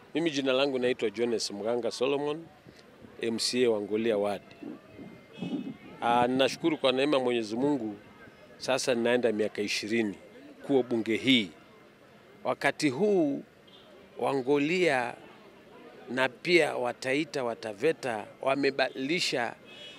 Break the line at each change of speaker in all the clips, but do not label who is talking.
Mimi jina langu naitwa Jones Mganga Solomon, MCA wa Ngolia Ward. Ah, ninashukuru kwa neema Mwenyezi Mungu, sasa ninaenda miaka ishirini kuwa bunge hii. Wakati huu Wangolia na pia Wataita Wataveta wamebadilisha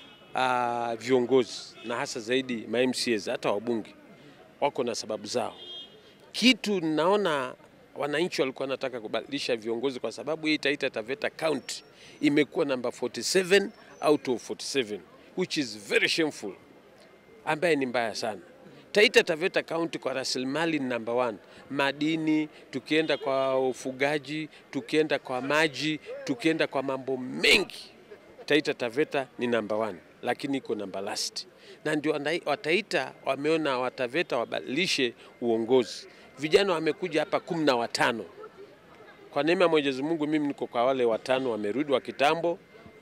ah, viongozi na hasa zaidi ma MCAs, hata wabunge wako na sababu zao. Kitu naona wananchi walikuwa wanataka kubadilisha viongozi kwa sababu hii Taita Taveta County imekuwa namba 47 out of 47 which is very shameful, ambaye ni mbaya sana. Taita Taveta County kwa rasilimali ni number one, madini, tukienda kwa ufugaji, tukienda kwa maji, tukienda kwa mambo mengi, Taita Taveta ni number one, lakini iko namba last, na ndio wana- Wataita wameona Wataveta wabadilishe uongozi. Vijana wamekuja hapa kumi na watano kwa neema ya Mwenyezi Mungu, mimi niko kwa wale watano wamerudi wa kitambo,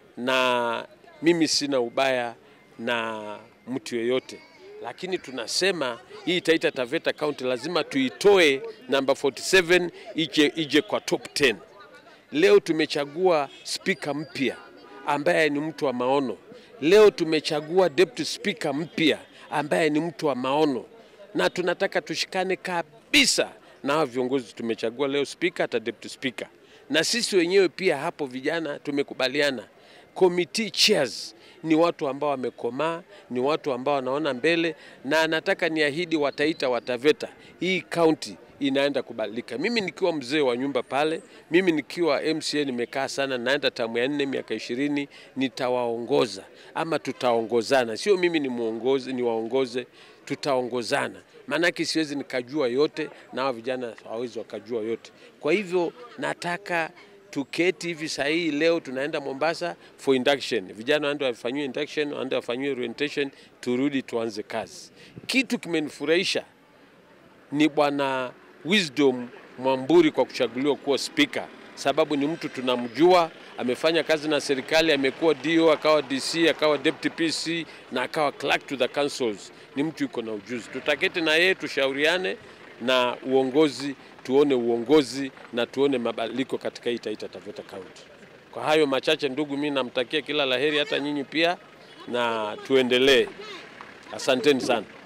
na mimi sina ubaya na mtu yeyote, lakini tunasema hii Taita Taveta County lazima tuitoe namba 47 ije, ije kwa top 10. Leo tumechagua spika mpya ambaye ni mtu wa maono. Leo tumechagua deputy speaker mpya ambaye ni mtu wa maono, na tunataka tushikane kabisa na hao viongozi tumechagua leo, spika hata deputy speaker, na sisi wenyewe pia hapo vijana tumekubaliana committee chairs ni watu ambao wamekomaa, ni watu ambao wanaona mbele, na nataka niahidi Wataita Wataveta, hii county inaenda kubadilika. Mimi nikiwa mzee wa nyumba pale, mimi nikiwa MCA nimekaa sana, naenda tamu ya nne, miaka ishirini, nitawaongoza ama tutaongozana, sio mimi ni muongozi, niwaongoze, tutaongozana maanake siwezi nikajua yote na hao vijana hawawezi wakajua yote. Kwa hivyo nataka tuketi hivi saa hii leo tunaenda Mombasa for induction. Vijana waende wafanyiwe induction, waende wafanyiwe orientation, turudi tuanze kazi. Kitu kimenifurahisha ni bwana Wisdom Mwamburi kwa kuchaguliwa kuwa spika, sababu ni mtu tunamjua, amefanya kazi na serikali, amekuwa DO, akawa DC, akawa deputy PC na akawa clerk to the councils. Ni mtu yuko na ujuzi. Tutaketi na yeye tushauriane na uongozi, tuone uongozi na tuone mabadiliko katika hii Taita Taveta County. Kwa hayo machache, ndugu, mimi namtakia kila laheri, hata nyinyi pia, na tuendelee. Asanteni sana.